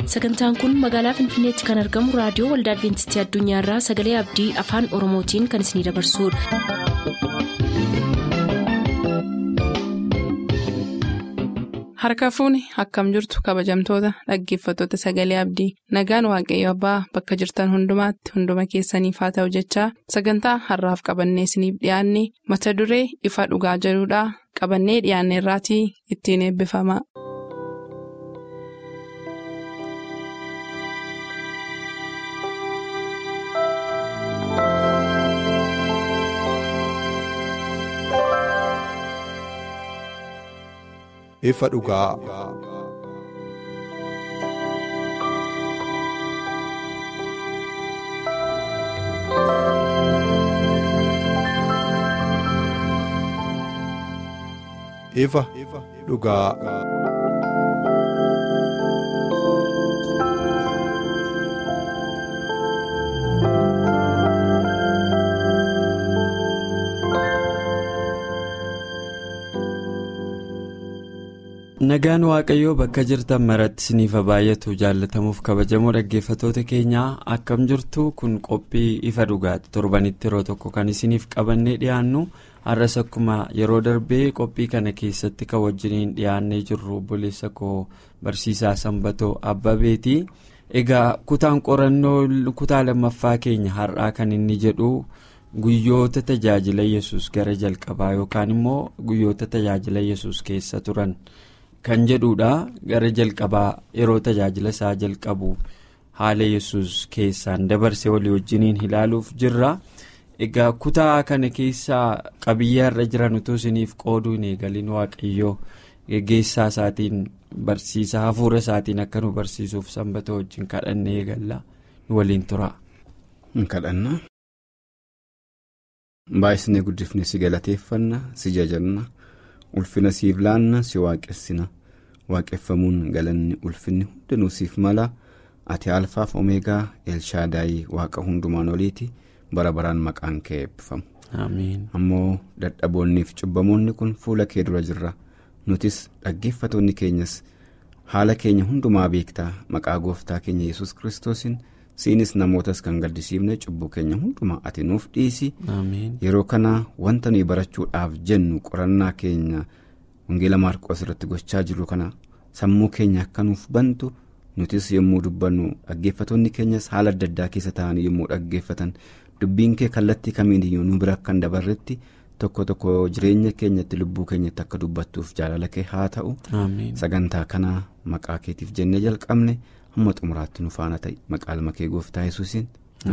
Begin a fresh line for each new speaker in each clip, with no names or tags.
sagantaan kun magaalaa finfinneetti kan argamu raadiyoo waldaa adventistii addunyaarraa sagalee abdii afaan oromootiin kan isinidabarsudha.
harka fuuni akkam jirtu kabajamtoota dhaggeeffattoota sagalee abdii nagaan waaqayyo abbaa bakka jirtan hundumaatti hunduma keessaniif haa ta'u jechaa sagantaa harraaf qabannee isiniif dhiyaanne mata duree ifa dhugaa jedhudhaa qabannee dhiyaanne irraatii ittiin eebbifama.
ifa dhugaa. ifa dhugaa.
nagaan waaqayyoo bakka jirtan maratti isiniif baay'atu jaallatamuuf kabajamoo dhaggeeffatoota keenyaa akkam jirtu kun qophii ifa dhugaati torbanitti yeroo tokko kan isiniif qabannee dhiyaannu har'as akkuma yeroo darbee qophii kana keessatti kan wajjiniin dhiyaannee jirru obboleessa koo barsiisaa sanbatoo abbabeeti egaa kutaan qorannoo kutaa lammaffaa keenya har'aa kan inni jedhu guyyoota tajaajila yesus gara jalqabaa yookaan immoo guyyoota tajaajila yesus keessa turan. kan jedhudha gara jalqabaa yeroo tajaajila isaa jalqabu haala yesus keessaan dabarse walii wajjiniin ilaaluuf jirra egaa kutaa kana keessaa qabiyyaa irra jiran utuu isiniif qooduu hin eegalin waaqayyoo geggeessaa isaatiin barsiisaa hafuura isaatiin akka nu barsiisuuf sanbata wajjin kadhannee eegalla nu waliin tura.
kadhanna baay'isnee guddifne si galateeffanna si jajanna. ulfina siif laanna si waaqessina waaqeffamuun galanni ulfinni hundinuu siif mala ati alfaaf omeegaa elshaadaayii waaqa hundumaan oliiti bara baraan maqaan kee eebbifamu. ammoo dadhaboonniif cubbamoonni kun fuula kee dura jirra nutis dhaggeeffatoonni keenyas haala keenya hundumaa beektaa maqaa gooftaa keenya yesus kiristoosiin siinis namootas kan gaddisiifne cubbuu keenya hundumaa ati nuuf dhiisi yeroo kana wanta nuyi barachuudhaaf jennu qorannaa keenya wangeela maarqoos irratti gochaa jirru kana sammuu keenya akka nuuf bantu nutis yommuu dubbannu dhaggeeffatoonni keenyas haala adda addaa keessa ta'anii yommuu dhaggeeffatan dubbiin kee kallattii kamiiniyyuu nu bira akka hin dabarretti tokko tokko jireenya keenyatti lubbuu keenyatti akka dubbattuuf jaalala kee haa ta'u sagantaa kana maqaa keetiif jennee jalqabne. hamma xumuraatti nu faana ta'e maqaa kee gooftaa yesuusiin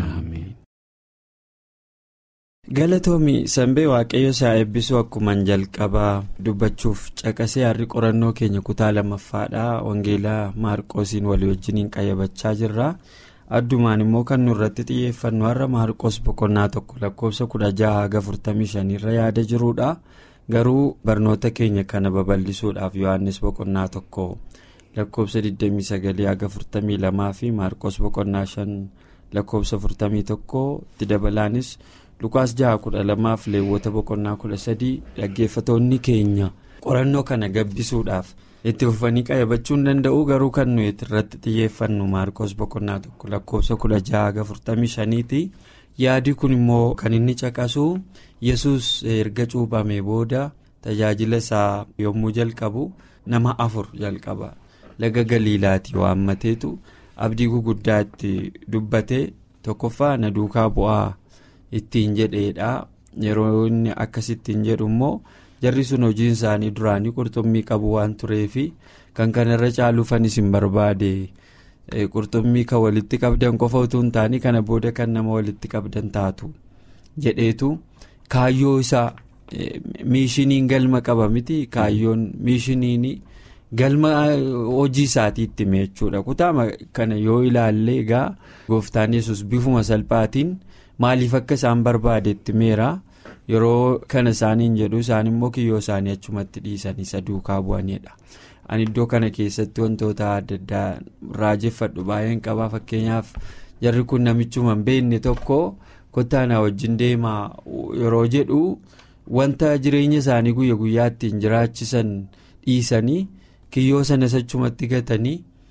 galatoomii sanbee waaqayyo isaa eebbisuu akkuman jalqabaa dubbachuuf caqasee har'i qorannoo keenya kutaa lammaffaadhaa wangeelaa maarqoosiin walii wajjiniin qayyabachaa jirra addumaan immoo kan nu irratti xiyyeeffannu har'a maarqoos boqonnaa tokko lakkoofsa kudha jaha haga 45 irra yaada jiruudha garuu barnoota keenya kana babal'isuudhaaf yohannis boqonnaa tokko. lakkoofsa 29 haga 42 fi maarqos boqonnaa 5 lakkoofsa 41 itti dabalaanis lukaas 612 fi leewwota boqonnaa 13 dhaggeeffatoonni keenya qorannoo kana gabbisuudhaaf itti fufanii qayyabachuu hin danda'u garuu kan nuyi irratti xiyyeeffannu maarqos boqonnaa 1 lakkoofsa 16 haga 45 ti yaadi kun immoo kan inni caqasu yesus erga cuuphamee booda tajaajila isaa yommuu jalqabu nama afur jalqaba. laga galiilaatti waammateetu abdii guguddaa itti dubbate tokkoffaa na duukaa bu'aa ittiin jedheedha yeroo inni akkasittiin jedhu immoo jarri sun hojiin isaanii duraanii qurxummii qabu waan tureefi kan kanarra caaluufan isin barbaade qurxummii kan walitti qabdan qofa utuu hin taane kana booda kan nama walitti qabdan taatu jedheetu kaayyoo isaa miishiniin galma qaba miti kaayyoon miishiniin. galma hojii isaatiitti jechuudha kutaa kana yoo ilaalle egaa gooftaan yesus bifuma salphaatiin maaliif akka isaan barbaadetti meera yeroo kana isaaniin jedhu isaan immoo kiyyoo isaanii achumatti dhiisanii isa duukaa bu'anidha ani iddoo kana keessatti wantoota adda addaa raajeffadhu baay'een qabaa fakkeenyaaf jarri kun namichuma hin beekne tokko kottaanaa wajjin deemaa yeroo jedhu wanta jireenya isaanii guyya guyyaa ittiin jiraachisan dhiisanii. kiyyoo sanas achumatti gatanii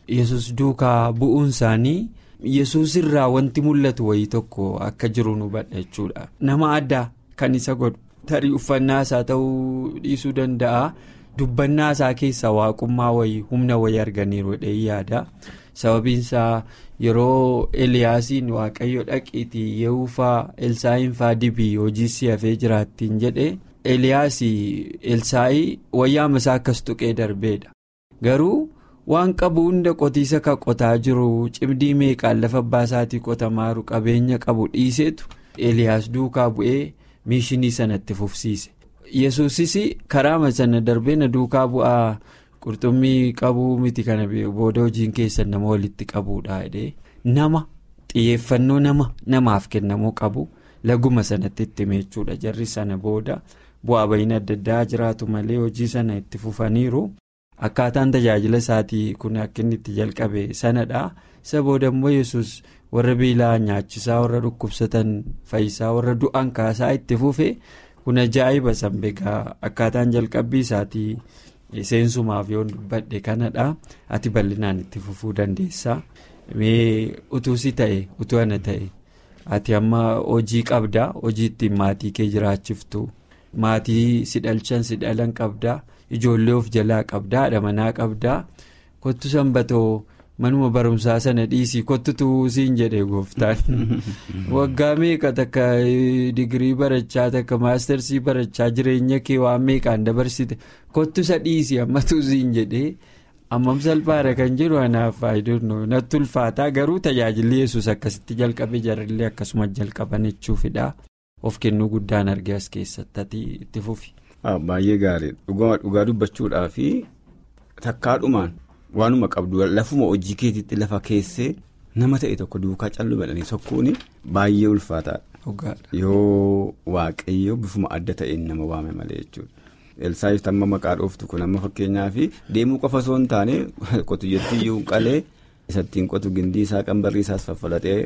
yesus duukaa bu'uun isaanii yesus irraa wanti mul'atu wayii tokko akka jiru nu hubadha jechuudha nama addaa kan isa godhu tarii uffannaa isaa ta'uu dhiisuu danda'a dubbannaa isaa keessaa waaqummaa wayii humna wayii arganiiru jedhee yaada sababiin isaa yeroo eliyaasiin waaqayyo dhaqiitii yehuufaa elsaa'iin faa dibii hojii si hafee jiraattiin jedhe eliyaasii elsaa'ii wayyaama isaa akkas tuqee darbeedha garuu waan qabu hunda qotiisa kan qotaa jiru cimdii meeqaan lafa abbaa isaatii qotamaaru qabeenya qabu dhiiseetu eliyaas duukaa bu'ee miishinii sanatti fufsiise yesuusis karaama sana darbee na duukaa bu'aa. qurxummii qabuu miti kana booda hojiin keessan nama walitti qabuudha jedhee nama xiyyeeffannoo nama namaaf kennamuu qabu laguma sanatti itti meechuudha jarri sana booda bu'aa bahiin adda addaa jiraatu malee hojii sana itti fufaniiru akkaataan tajaajila isaatii kun akka inni itti jalqabe sanadha isa booda immoo yesus warra beelaa nyaachisaa warra dhukkubsatan fayyisaa warra du'an kaasaa itti fufe kun ajaa'iba sanbeegaa akkaataan jalqabbii isaatii. seensumaaf yoo dubbadhe kanadha ati bal'inaan itti fufuu dandeessa mee utuusi ta'e utuu ana ta'e ati amma hojii qabdaa hojii ittiin maatii kee jiraachiftu maatii si dhalchan si dhalan qabdaa ijoollee of jalaa qabdaa haadha manaa qabdaa kottu sanbatoo manuma barumsaa sana dhiisii kottutu siin jedhe gooftaan waggaa meeqa takka digirii barachaa takka maastersii barachaa jireenya kee waan meeqaan dabarsite kottu isa dhiisii ammatu siin jedhe ammam salphaadha kan jedhu anaaf faayidoon natti ulfaataa garuu tajaajilli yesus akkasitti jalqabe jarrillee akkasuma jalqaban jechuufidha of kennuu guddaan arge as keessatti itti fufi.
baay'ee gaarii dhugaa dubbachuudhaa fi takkaadhumaan. waanuma qabdu lafuma hojii keetiitti lafa keessee nama ta'e tokko duukaa callu badhanii sokkuun baay'ee ulfaataadha. yoo waaqayyo bifuma adda ta'een nama waame malee jechuudha. Elsaayiif amma maqaa dhooftu kun amma fakkeenyaaf deemuu qofa osoo hin taane qotiyyattiyyuu qalee isattiin qotu gindii isaa qambarrii isaas faffalatee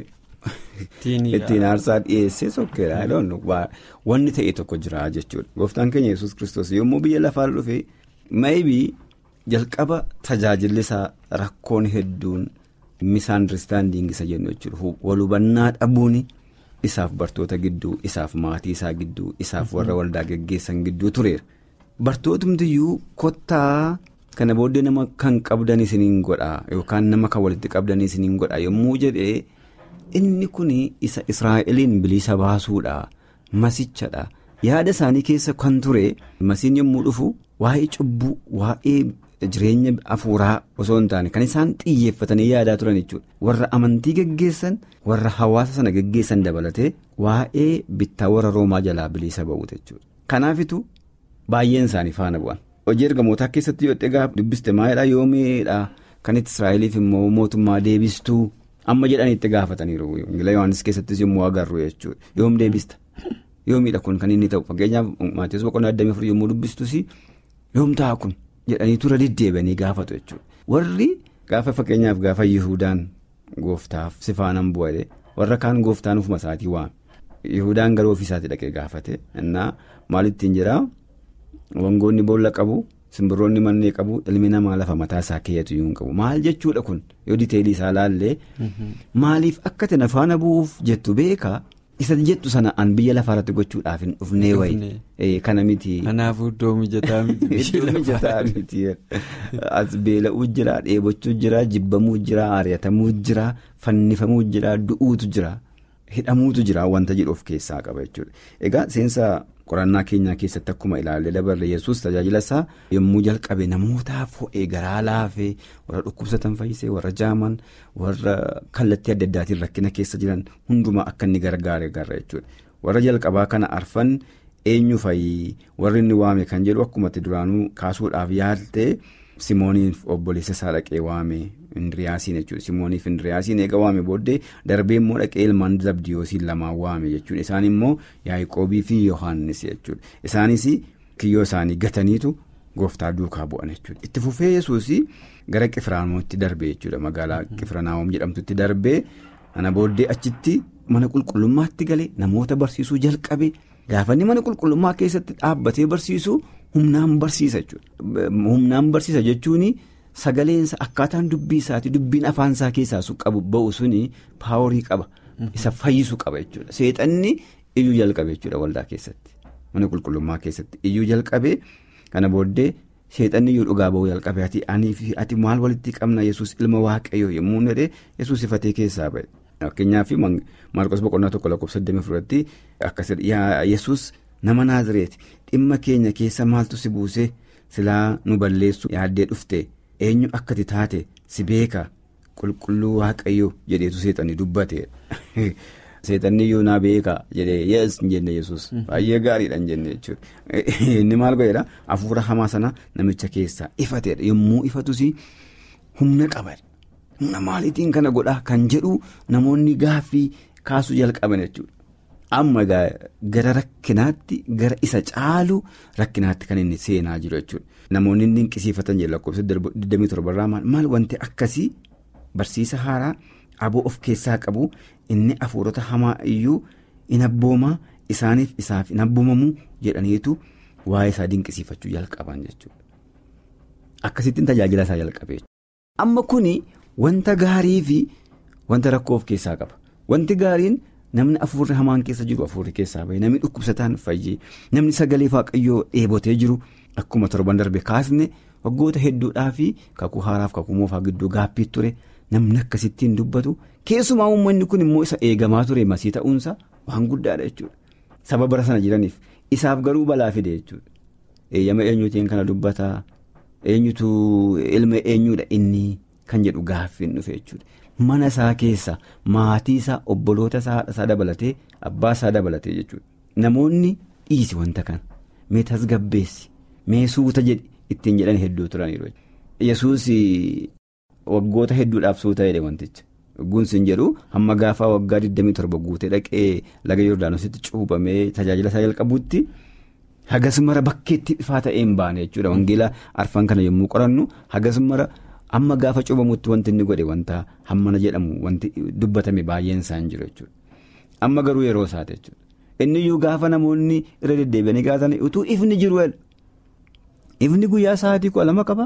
ittiin aarsaa dhiyeessee sokkeedha. Wanni ta'e tokko jira jechuudha. Gooftaan keenya yesus kiristoos yommuu biyya lafaa dhufe maybii. jalqaba tajaajilli isaa rakkoon hedduun misaandiristaandiing isa jennu jechuudha walhubannaa dhabuun isaaf bartoota gidduu isaaf maatii isaa gidduu isaaf warra waldaa geggeessan gidduu tureera bartootumtiyyuu kottaa kana booddee nama kan qabdan isiniin godhaa yookaan nama kan walitti qabdan isiniin godhaa yommuu jedhee inni kun isa israa'eliin bilisa baasuudha masichadha yaada isaanii keessa kan ture masiin yommuu dhufu waa'ee cubbuu waa'ee. jireenya afuuraa osoo hin taane kan isaan xiyyeeffatanii yaadaa turan jechuudha warra amantii geggeessan warra hawaasa sana geggeessan dabalatee waa'ee bittaa warra roomaa jalaa bilisa ba'uuta jechuudha kanaafitu baay'een isaanii faana bu'an hojii ergamootaa keessatti yoo xiqqaa dubbiste maalidhaa yoomiidha kan itti israa'eliif immoo mootummaa deebistuu amma jedhanii itti gaafataniiru ingila yohaannis keessattis yommuu agarru jechuudha yoom deebista yoomiidha kun kan inni ta'u fakkeenyaaf maatiiwwan boqonnaa addamii afurii yommuu dubbistus yoom ta'a kun. jedhanii tura deddeebi'anii gaafatu jechuudha warri gaafa fakkeenyaaf gaafa yihudaan gooftaaf si faanaan bu'ale warra kaan gooftaan ufuma isaatii waame yihudaan gara ofiisaatti dhaqee gaafate innaa maalittiin jiraa wangoonni boolla qabu simbirroonni mannee qabu ilmi namaa lafa mataa isaa keeyyatu iyyuu hin qabu maal jechuudha kun yoo diteelii isaa laallee maaliif akka tana faana bu'uuf jettu beekaa. isa jettu sana an biyya lafaarratti gochuudhaaf hin dhufnee wayi kana miti.
Kanaafuu iddoo mijataa miti.
Iddoo mijataa miti as beela'uu jira dheebochuu jira jibbamuu jira ari'atamuu jira fannifamuu jira du'uutu jira hidhamuutu jira wanta jedhu of keessaa qaba jechuudha. Egaa seensa qorannaa keenyaa keessatti akkuma ilaalle dabarre yesus tajaajila isaa yommuu jalqabe namootaaf ho'ee garaa laafee warra dhukkubsatan fayyisee warra jaaman warra kallattii adda addaatiin rakkina keessa jiran hundumaa akka inni gargaare garra jechuudha warra jalqabaa kana arfan eenyu fayyii warri inni waame kan jedhu akkumatti duraanuu kaasuudhaaf yaaltee simooniif obboleessa isaa dhaqee waame indiriyaasiin jechuudha simooniif indiriyaasiin eega waame booddee darbee immoo dhaqee ilmaan zabdiyoosiin lamaan waame jechuudha isaan immoo yaaqoobii fi yohaannis jechuudha isaanis kiyyoo isaanii gataniitu gooftaa duukaa bu'an jechuudha itti fufee yesuus gara qifiraanootti darbee jechuudha magaalaa qifiranaawom jedhamtutti darbee ana booddee achitti mana qulqullummaatti galee namoota barsiisuu jalqabe gaafanni mana qulqullummaa keessatti dhaabbatee barsiisu humnaan barsiisa jechuudha humnaan barsiisa jechuun sagaleensa akkaataan dubbii isaati dubbiin afaansaa keessaa qabu ba'u suni paaworii qaba isa fayyisuu qaba jechuudha seexanni iyyuu jalqabe jechuudha waldaa keessatti mana qulqullummaa keessatti iyyuu jalqabee kana booddee seexanni iyyuu dhugaa ba'uu jalqabe ati anii fi ati maal walitti qabna yesus ilma waaqayyoo yommuu jedhee yesus ifatee keessaa ba'e. Fakkeenyaaf Maarqos boqonnaa tokko lakkoofsa 24tti akkasidha yesus nama naazireeti dhimma keenya keessa maaltu si buusee silaa nu balleessu yaaddee dhufte eenyu akkati taate si beeka qulqulluu waaqayyoo jedheetu seexanni dubbate seexanni iyyuu naa beeka jedhee yees hin jenne yesus baay'ee gaariidha hin jenne jechuudha inni maal godheedha hafuura hamaa sana namicha keessaa ifateedha yommuu ifatus humna qaba. humna maaliitiin kana godhaa kan jedhu namoonni gaaffii kaasuu jalqaban jechuudha. Amma gara rakkinaatti gara isa caalu rakkinaatti kan inni seenaa jiru jechuudha. Namoonni inni dinqisiifatan jedhu lakkoofsa 27 irraa maal wanti akkasii barsiisa haaraa aboo of keessaa qabu inni hafuurota hamaa iyyuu in abboomaa isaaniif isaaf in abboomamu jedhaniitu waa'ee isaa dinqisiifachuu jalqaban jechuudha. Akkasittiin tajaajila isaa jalqabee Amma kuni wanta gaarii fi wanta rakkoo of keessaa qaba. Wanti gaariin namni afuurri hamaan keessa jiru afuurri keessaa bahe namni dhukkubsataan fayyee namni sagalee waaqayyoo dheebotee jiru akkuma torban darbe kaasne waggoota hedduudhaa fi kakuu haaraaf kakuu moofaa gidduu gaappii ture namni akkasittiin dubbatu keessumaa uummanni kun immoo isa eegamaa ture masii ta'uunsa waan guddaadha jechuudha. Saba bara sana jiraniif isaaf garuu balaa fide jechuudha. Eeyyama eenyuutiin kana dubbataa eenyutu ilma eenyuudha inni. Kan jedhu gaaffiin dhufe jechuudha. Mana isaa keessa maatii isaa obboloota isaa haadha isaa dabalatee abbaa isaa dabalatee jechuudha. Namoonni dhiisi wanta kana mee tasgabbeessi mee suuta jedhi ittiin jedhan hedduu turaniiru. Yesuus waggoota hedduudhaaf suuta jedhe wanticha. Gunsin jedhu hamma gaafa waggaa 27 guutee dhaqee laga Yordaanositti cuubamee tajaajila isaa jalqabuutti hagas mara bakkeetti ifaa ta'ee hin baane jechuudha. Wangeela arfan kana yommuu qorannu hagas mara. Amma gaafa cuubamutti wanti inni godhe wanta hammana jedhamu wanti dubbatame baay'een isaa hin jiru jechuudha. Amma garuu yeroo isaati jechuudha. Inni iyyuu gaafa namoonni irra deddeebi'anii gaafatan utuu ifni jiru ifni guyyaa sa'aatii kudha lama qaba.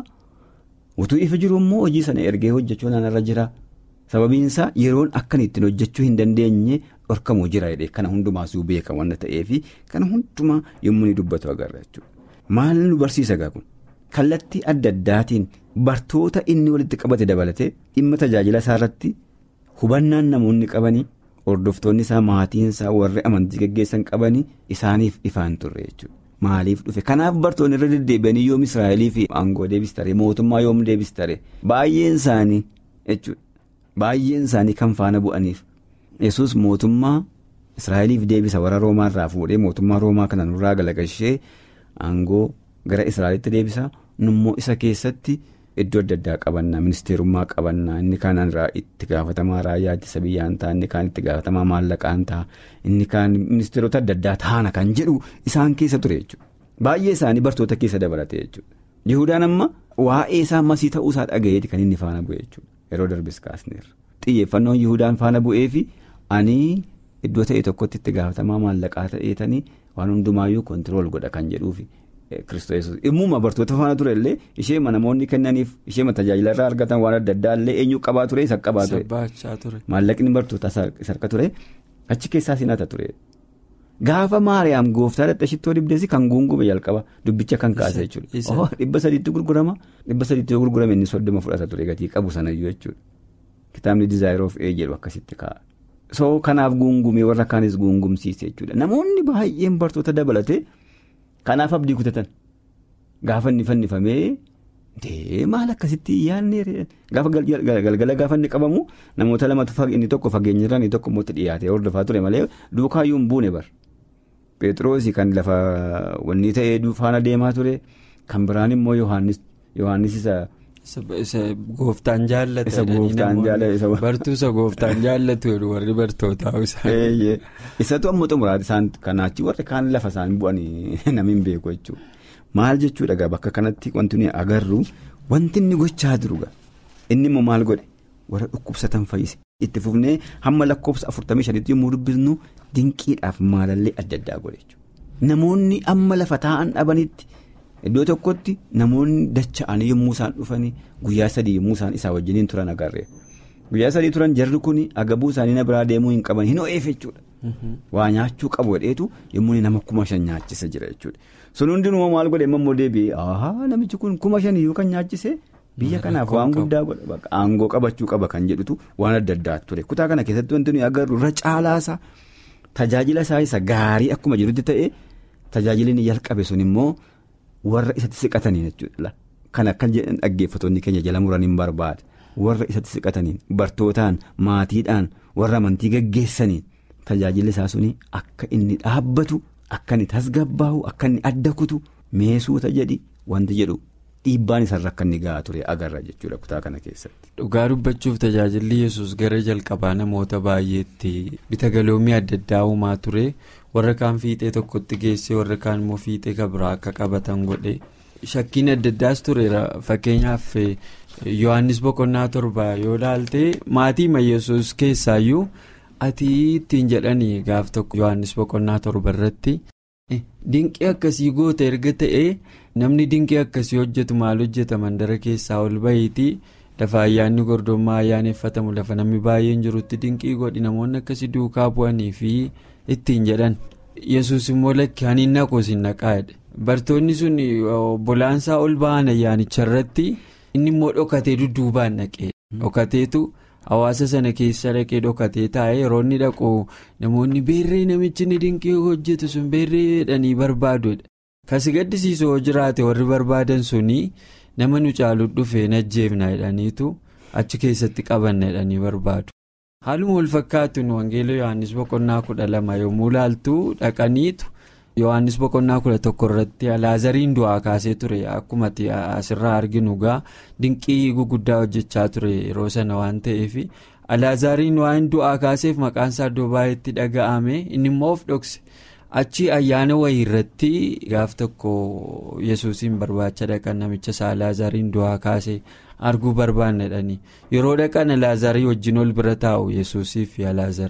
Utuu ifa jiru immoo hojii sana ergee hojjechuu naannarra jira. Sababiin isaa yeroon akkan ittiin hojjechuu hin dandeenye dhorkamuu jira jedhee kana hundumaasuu beeka waan ta'eefi kana hundumaa yommuu inni dubbatu agarra jechuudha. Maal nu barsiisa gaa kun? Kallattii adda addaatiin bartoota inni walitti qabate dabalatee dhimma tajaajila isaa irratti hubannaan namoonni qabanii hordoftoonni isaa maatiin isaa warri amantii gaggeessan qabanii isaaniif ifaan turre jechuudha. Maaliif dhufe kanaaf bartoonni irra deddeebi'anii yoom Israa'elii fi aangoo deebistare mootummaa yoom deebistare baay'een isaanii jechuudha. Baay'een isaanii kan faana bu'aniif yesus mootummaa Israa'eliif deebisa warra Roomaa irraa fuudhee mootummaa Roomaa kana nurraa galagalchee aangoo. Gara Israa'elitti deebisa nummoo isa keessatti iddoo adda addaa qabannaa ministeerummaa qabannaa inni kaan itti gaafatamaa raayyaa ittisa biyyaan ta'a inni kaan itti gaafatamaa maallaqaan ta'a inni kaan ministeerota adda addaa taana kan jedhu isaan keessa ture jechuudha. Baay'ee isaanii bartoota keessa dabalate jechuudha. Yihudaan amma waa'ee isaa masii ta'uu isaa dhagayeeti kan inni faana bu'e jechuudha. Yeroo darbis kaasneerra. Xiyyeeffannoon Yihudaan faana bu'ee fi ani iddoo ta'e tokkotti itti gaafatamaa maallaqaa ta'eetanii waan hundumaayyuu kontirool godha kan jedhuufi. Kiristoos immuma bartoota faana ture illee isheema namoonni kennaniif isheema tajaajila irraa argatan waan adda addaa illee eenyu qabaa ture isa qabaa ture. Maallaqni bartoota sarka ture achi keessaa sinata ture. Gaafa Maariyaam gooftaa dadhabsittoo dibdeessi kan guungume jalqaba dubbicha kan kaase jechuudha. Dhibba sadiitti gurgurama dhibba sadiitti yoo gurgurame inni soddoma fudhata ture gatii qabu sanayyuu jechuudha. Kitaabni dizaayir of ee jedhu akkasitti kaa'a. So kanaaf guungumee warra kaanis guungumsiise jechuudha. Namoonni baay'een bartoota dabalate. Kanaaf abdii kutatan gaafa inni fannifamee maal akkasitti yaadne gaafa galgala gaafa inni qabamu namoota lamatu inni tokko fageenyarraa inni tokko immoo dhiyaatee hordofaa ture malee duukaayyuu hin buune bar. Pheexroosii kan lafa wanni ta'ee faana deemaa ture kan biraan immoo Yohaannis isa.
Isa gooftaan jaallate.
Isa gooftaan jaallate.
Bartuu isa gooftaan jaallatu warri bartootaa
isaa. Isatu amma xumuraati isaan kanaachi warri kaan lafa isaan bu'anii namni hin beeku jechuudha. Maal jechuudha gaa bakka kanatti wanti nuyi agarru wanti inni gochaa jiru gaa inni immoo maal godhe warra dhukkubsatan fayyise. Itti fufnee hamma lakkoofsa afurtamii shanitti yommuu dubbisnu dinqiidhaaf maalallee adda addaa godhe jechuudha. Namoonni amma lafa taa'an dhabanitti iddoo tokkotti namoonni dacha'anii yommuu isaan dhufanii guyyaa sadii yommuu isaan isaa wajjiniin turan agarre guyyaa sadii turan jarri kun agabuu isaanii na biraa deemuu hin qaban hin ho'eef jechuudha. waa nyaachuu qabu jedheetu yommuu nama kuma shan nyaachisa jira jechuudha sun hundinuu maal godhe immoo deebi'ee ahaa namichi kun kuma shan iyyuu kan nyaachise biyya kanaaf waan guddaa godha aangoo qabachuu qaba kan jedhutu waan adda addaa ture kutaa kana keessatti wanti nuyi agarru irra caalaasa tajaajila isaa isa gaarii akkuma jirutti ta'e tajaajilli jalqabe sun immoo warra isatti siqataniin jechuudha kan akka dhaggeeffattoonni keenya jala muraniin barbaada warra isatti siqataniin bartootaan maatiidhaan warra amantii gaggeessaniin. Tajaajilli isaa suni akka inni dhaabbatu akka inni tasgabbaa'u akka inni adda kutu meesuuta jedhi wanti jedhu dhiibbaan isarra akka inni gahaa ture agarra jechuudha kutaa kana keessatti.
Dhugaa dubbachuuf tajaajilli yesus gara jalqabaa namoota baay'eetti bita galoomii adda addaa uumaa ture warra kaan fiixee tokkotti geessee warra kaan immoo fiixee kabiraa akka qabatan godhe shakkiin adda addaas tureera fakkeenyaaf yohannis boqonnaa torba yoo ilaalte maatii yesus keessaayyuu. ati ittiin jedhanii gaaf tokko yohannis boqonnaa torba irratti dinqii akkasii goota erga ta'ee namni dinqii akkasii hojjetu maal hojjeta mandara keessaa ol bahiitii lafa ayyaanni gordummaa ayyaaneffatamu lafa namni baay'een jirutti dinqii godhi namoonni akkasii duukaa bu'anii fi ittiin jedhan yesus immoo lakki haniin naqoos hin naqaadha bartoonni sun obbolaansaa ol ba'an ayyaanicha irratti inni immoo dhokatee dudduubaan dhaqee dhokateetu. hawaasa sana keessa dhaqee dhokatee taa'ee yeroo inni dhaqu namoonni beerree namichi inni dinqii hojjetu sun beerree jedhanii barbaaduudha kasi gaddisiisu yoo jiraate warri barbaadan suni nama nu caalu dhufee najjeefna jedhaniitu achi keessatti qabanna jedhanii barbaadu. haaluma wal fakkaatuun wangeela yohannis boqonnaa kudha lama yommuu laaltu dhaqaniitu yohannis boqonnaa kudha tokko irratti alaazariin du'aa kaasee ture akkuma asirraa arginu gaa dinqii guguddaa hojjechaa ture yeroo sana waan ta'eef alaazariin waan du'aa kaaseef maqaan isaa iddoo baay'eetti dhaga'ame inni immoo of dhokse achi ayyaana wayii irratti gaaf tokko yesuusiin barbaacha dhaqan namicha isaa alaazariin du'aa kaasee arguu barbaannedhani yeroo dhaqan alaazarii wajjin ol bira taa'u yesuusii fi alaazar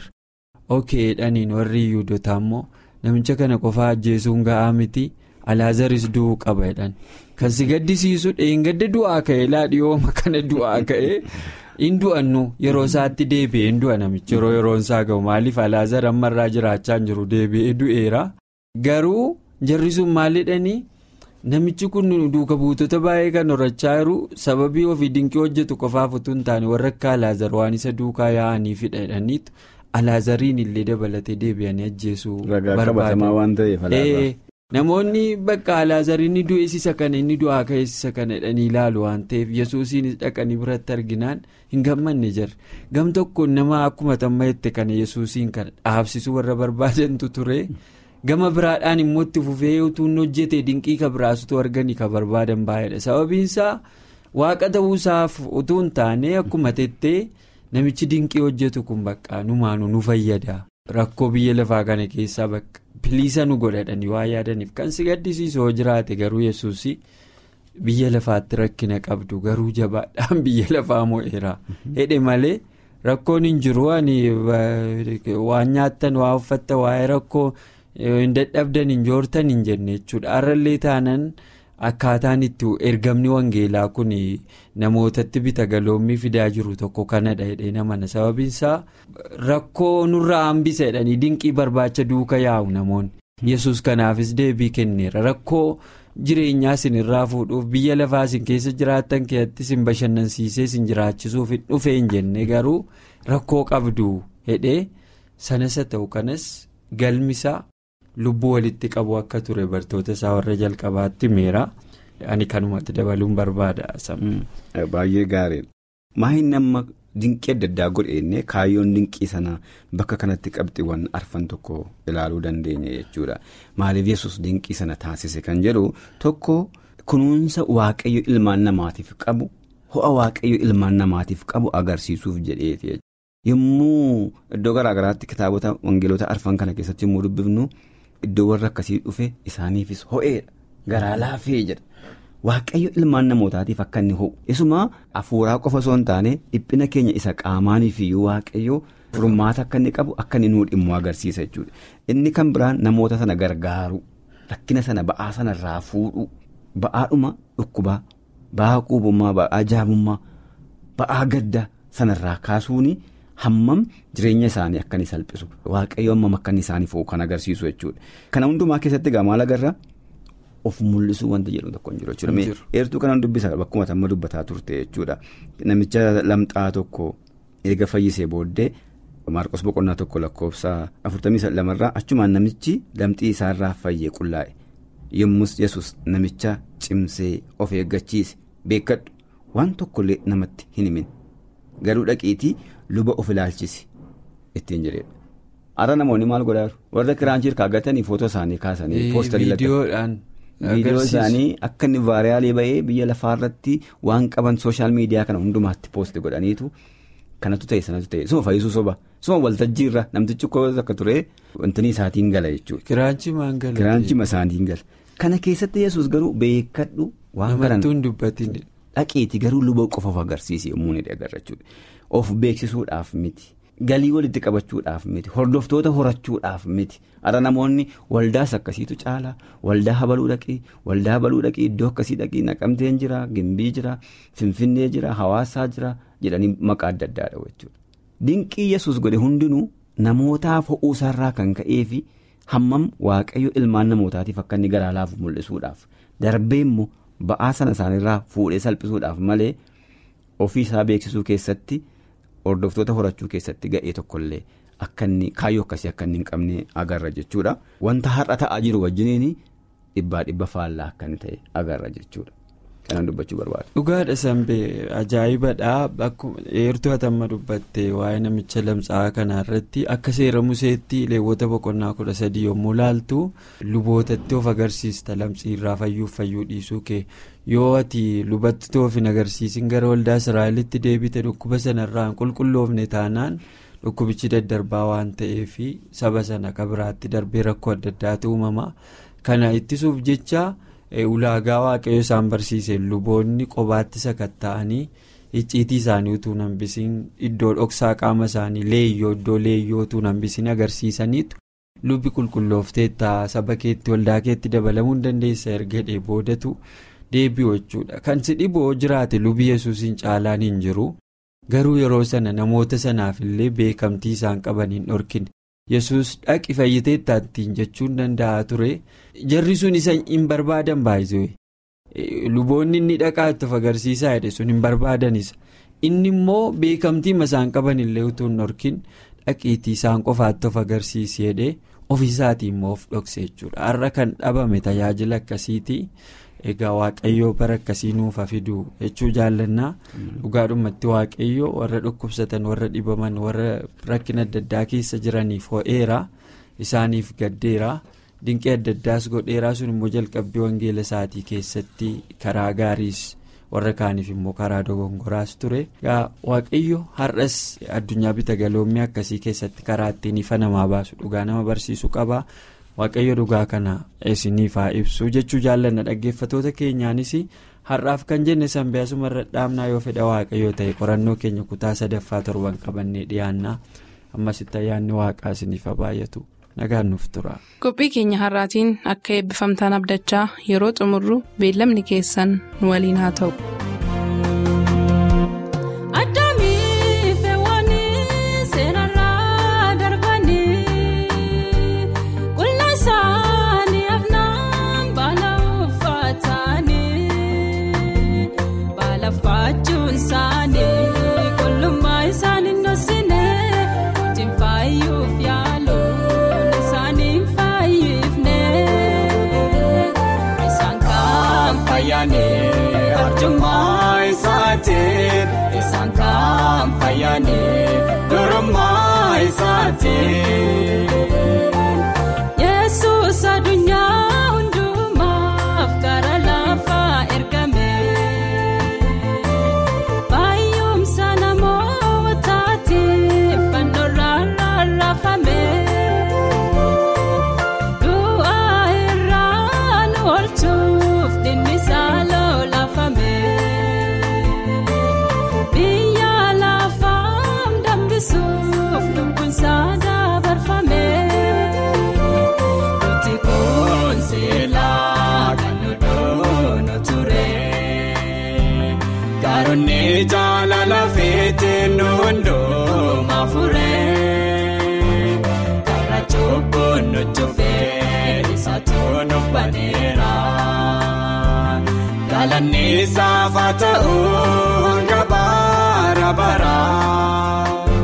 ok dhaniin warri yuudotaa immoo. namicha kana qofaa ajjeesuun ga'aa miti alaazaris du'uu qaba jedhan kan si gaddisiisu dheengadda du'aa ka'e laadhiyooma kana du'aa ka'e hin du'annu yeroo isaatti deebi'ee hin du'a namichi yeroo yeroon isaa ga'u maaliif alaazar ammarraa jiraachaa hin jiru deebi'ee du'eera garuu jarri sun maalidhanii namichi kun duuka buutota baay'ee kan horachaa jiru sababii ofii dinqii hojjetu qofaaf utuu hin taane warra akka alaazar waan isa duukaa yaa'anii fidha jedhaniitu. alaazariin illee dabalatee deebi'anii ajjeesuu
barbaadu.
namoonni bakka alaazariin du'eessisa kana inni du'aa ka'eessisa kana jedhanii ilaalu waan ta'eef yesuusiinis dhaqanii biratti arginaan hin gammanne jirre gam tokkoon nama akkuma tamma jette kana yesuusiin kana dhaabsisuu warra barbaadantu ture gama biraadhaan immoo itti fufee utuu hojjete dinqii ka biraasutu arganii ka barbaadan baay'eedha sababiinsaa waaqa ta'uusaaf utuu hin taane akkuma tettee. namichi dinqii hojjetu kun bakka numaanu nu fayyada rakkoo biyya lafaa kana keessaa bakka biliisa nu godhadhanii waa yaadaniif kan si gaddisiisu yoo jiraate garuu yesuus biyya lafaatti rakkina qabdu garuu jabaadhaan biyya lafaa mo'eera hedhe malee rakkoon hin jiru waan nyaattan waa uffatta waa'ee rakkoo hin dadhabdan hin joortan hin jenne jechuudha har'allee taanan. akkaataan itti ergamni wangeelaa kun namootatti bita galoommii fidaa jiru tokko kanadha jedhee namana sababiinsaa rakkoo nurraa hambisa jedhanii dinqii barbaacha duuka yaa'u namoonni yesus kanaafis deebii kenneera rakkoo jireenyaa isin irraa fuudhuuf biyya lafaa isin keessa jiraattan keessatti isin bashannansiisee isin jiraachisuuf hin dhufee hin jenne garuu rakkoo qabdu jedhee sanas haa ta'u kanas galmisaa. lubbuu walitti qabu akka ture bartoota isaa warra jalqabaatti meera ani kanumatti dabaluun barbaada.
Baay'ee gaariidha. Maahin nama dinqii adda addaa godheenne kaayyoon dinqii sana bakka kanatti qabxiiwwan arfan tokko ilaaluu dandeenya jechuudha. Maaliif yesus dinqii sana taasise kan jedhu tokko kunuunsa waaqayyo ilmaan namaatiif qabu ho'a waaqayyo ilmaan namaatiif qabu agarsiisuuf jedheeti. Yommuu iddoo garaagaraatti kitaabota wangeelota arfan kana keessatti yommuu dubbifnu. Iddoo warra akkasii dhufe isaaniifis ho'eedha garaa laafee jedha waaqayyo ilmaan namootaatiif akka inni ho'u isuma hafuuraa qofa osoo hin taane dhiphina keenya isa qaamaaniif iyyuu waaqayyo furmaata akka inni qabu akka inni nuu dhimmu agarsiisa jechuudha inni kan biraan namoota sana gargaaru rakkina sana ba'aa sana irraa fuudhu ba'aadhuma dhukkubaa ba'aa quubummaa ba'aa jaabummaa ba'aa gadda sanarraa kaasuun hammam jireenya isaanii akka inni salphisu waaqayyo hammam akka inni isaanii fo'u kan agarsiisu jechuudha. Kana hundumaa keessatti egaa maal agarra of mul'isuu wanta jedhu tokko hin jiru jechuudha. Eertuu kanan dubbisa bakkuma amma dubbataa turte jechuudha. Namicha lamxaa tokko eega fayyisee booddee. Maarqos boqonnaa tokko lakkoofsa afurtamii lamarraa achumaan namichi lamxii isaarraa fayyee qullaa'e yommus yesus namicha cimsee of eeggachiise beekadhu waan tokkollee namatti hin himin garuu dhaqiitii luba of ilaalchisi ittiin jedheedha. Har'a namoonni maal godhaaru warra kiraanchii kaaggatanii footoo isaanii kaasanii poostarii viidiyoo isaanii akka inni vaariyaalee ba'ee biyya lafaarratti waan qaban sooshaal miidiyaa kana hundumaatti poosti godhaniitu. Kanatu ta'e sanatu ta'e suma fayyisuu soba suma waltajjii irra namtichi koo akka ture wantanii isaatiin gala jechuudha. Kiraanchima isaatiin gala. Kana keessatti yesus garuu beekadhu waan garan dhaqiiti garuu luba qofa of agarsiise yommuu inni agarra jechuudha. Of beeksisuudhaaf miti galii walitti qabachuudhaaf miti hordoftoota horachuudhaaf miti har'a namoonni waldaas akkasiitu caala waldaa habaluu dhaqii waldaa habaluu dhaqii iddoo akkasii dhaqii naqamteen jira gimbii jira finfinnee jira hawaasaa jira. jedhanii maqaa adda addaadha jechuudha. Dinqii yesus godhe hundinuu namootaaf ho'uu isaarraa kan ka'ee fi hammam waaqayyo ilmaan namootaatiif akka inni garaa laafu mul'isuudhaaf darbee immoo ba'aa sana isaaniirraa fuudhee salphisuudhaaf malee ofii isaa beeksisuu keessatti hordoftoota horachuu keessatti ga'ee tokkollee akka inni kaayyoo akkasii akka inni hin qabne agarra jechuudha. Wanta har'a ta'aa jiru wajjiniin dhibbaa dhibba faallaa akka inni ta'e agarra jechuudha. Kanaan dubbachuu barbaada.
Dhugaadha Sambee ajaa'ibadha akkuma eertuu hatamma dubbatte waa'ee namicha lamxaa kanarratti akka seera museetti leewwota boqonnaa kudha sadii yommuu laaltu lubootatti of agarsiista lamxiirraa fayyuuf fayyuu dhiisuu kee yoo ati lubatti toof hin agarsiisin gara waldaa israa'elitti deebite dhukkuba sanarraa hin qulqulloofne taanaan dhukkubichi daddarbaa waan ta'eef saba sana kabiraatti darbee rakkoo adda addaatu uumama kana ittisuuf jecha. ulaagaa waaqayyo isaan barsiise luboonni qobaatti sakatta'anii icciitii isaanii utuu hambisiin iddoo dhoksaa qaama isaanii leeyyoo iddoo leeyyoo utuu hambisiin agarsiisaniitu lubbi qulqulloofteetta saba keetti waldaa keetti dabalamuu hin dandeessa erga dhee boodatu deebi'u jechuudha kan si dhiboo jiraate lubi yesuusiin caalaan hin jiru garuu yeroo sana namoota sanaaf illee beekamtii isaan qaban hin dhorkine. yesus dhaqi fayyiteettaa ittiin jechuun danda'a ture jarri sun isa hin barbaadan baay'isee luboonni inni dhaqaa itti of agarsiisaa jedhe sun hin barbaadanisa inni immoo beekamtii isaan qaban illee utuu hin dhorkin dhaqiitii isaan qofaatti of agarsiisi jedhee ofiisaatii immoo of dhokse jechuudha har'a kan dhabame tajaajila akkasiiti egaa waaqayyoo bara akkasii nuuf fidu jechuu jaallannaa dhugaadhumatti waaqayyoo warra dhukkubsatan warra dhibaman warra rakkina adda addaa keessa jiraniif ho'eera isaaniif gaddeera dinqii adda addaas godheeraa sun immoo jalqabbii wangeela isaatii keessatti karaa gaariis warra kaaniif immoo karaa dogongoraas ture waaqayyo har'as addunyaa bita galoommii akkasii keessatti karaa ittiin ifa namaa baasu dhugaa nama barsiisu qaba. waaqayyo dhugaa kana isiniif haa ibsu jechuu jaallanna dhaggeeffatoota keenyaanis har'aaf kan jenne sanbaasuma irra dhaabnaa yoo fedha waaqayyoo ta'e qorannoo keenya kutaa sadaffaa torban qabannee dhiyaannaa ammasitti ayyaanni waaqaa isiniif haa baay'atu nagaan nuuf tura.
qophii keenya har'aatiin akka eebbifamtaan abdachaa yeroo xumurru beellamni keessan nu waliin haa ta'u.
Isaan kan fayyanii durummaa isaatiin. Yesuus addunyaa hundumaaf gara lafaa ergame. Baay'umsa namootaatiif fannoorraan rarraafame. Du'aa irraan oolchuuf dhimmisaa lolaafame. Biyya lafaan dambisuuf lubbuun saadaa barfame. Nuti kun seelaa kan nu doonu
galannisaaf haa ta'u hanga bara baraa.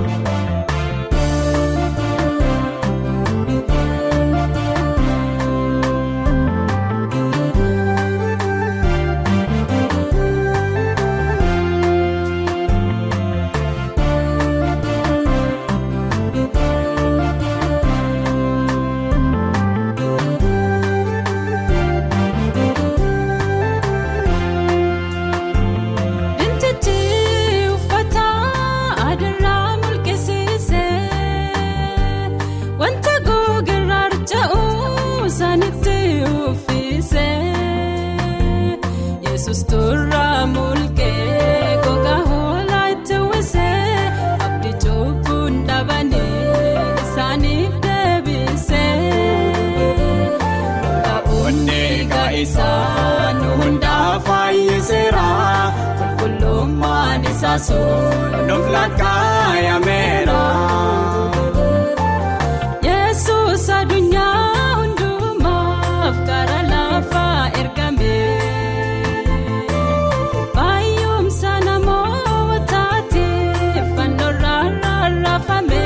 Bintichi uffata adarraa mul'isiise wanta gogerraa harca'u sanitti uffise yesus turraa mul'ee gogaa hoolaa itti uwwise abdii cubbuun dhabanii isaaniif deebise.
Onnee gaa'isaan hundaa fayyiseera qulqullummaan isaa sun nuuf lakkaayameera.
Yesus addunyaa hundumaaf gara lafaa ergame baay'umsa namootaatiif fannoorraa rarraafame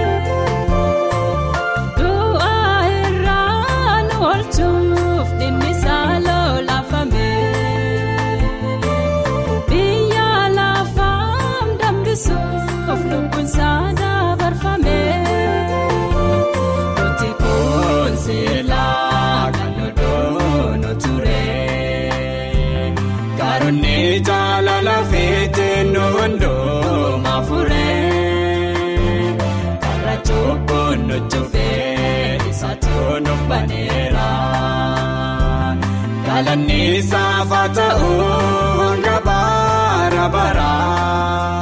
du'aa irraa nu oolchuuf dhimmisaa lolaafame biyya lafaam dambisuuf lubbuunsaa dabarfame. Nuti kun seelaa kan nu doonu ture.
Gaaronni jaalala feetee nu hundumaa fure.
Karra
Cubbuun nu cufee isaatu nuuf baneera. Galannisaaf haa ta'u hanga bara baraa.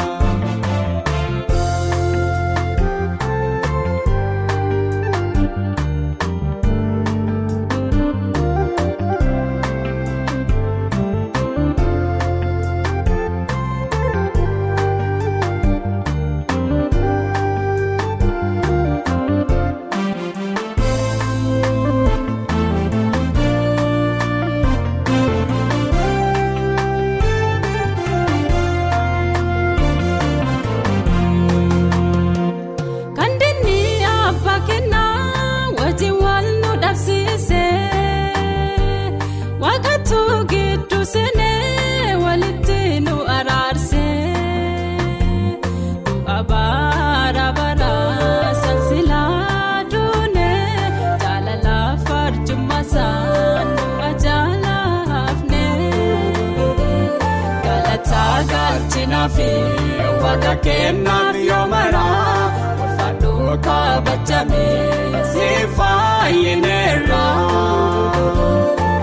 Kan dinni abbaa kennaa wajjin wal nu dhabsiise. Waaqatu gidduu seenee walitti nu araarse. Du'a bara bara sansilaa duune jaalala farjummaa isaan nu ajaa'afne.
Galataa galchinaa fi waaqa kennaaf yoo maraa ulfaadhu kabajamee si faayyineerra.